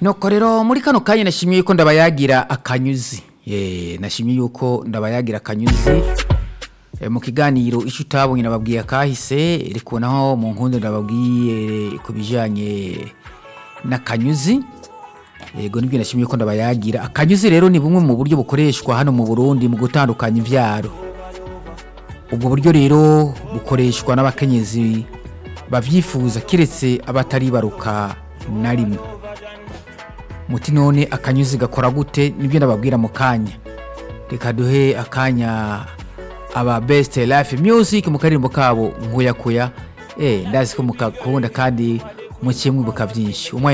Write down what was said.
nuko rero muri kano kanya nashimye yuko ndabayagira akanyuzi Eh, nashimye yuko ndabayagira akanyuzi Eh, mu kiganiro icyo utabonye nababwiye akahise ariko naho mu nkundo ndababwiye ku bijyanye n'akanyuzi yego nibyo nashimye ko ndabayagira akanyuzi rero ni bumwe mu buryo bukoreshwa hano mu burundi mu gutandukanya imbyaro ubwo buryo rero bukoreshwa n'abakenyezi babyifuza keretse abatari baruka na rimwe muti none akanyuzi gakora gute nibyo ndababwira mu kanya reka duhe akanya aba best life music mu karirimbo kabo nkuyakuya eh ndazi ko mukakunda kandi mukiye mwibuka byinshi umwanya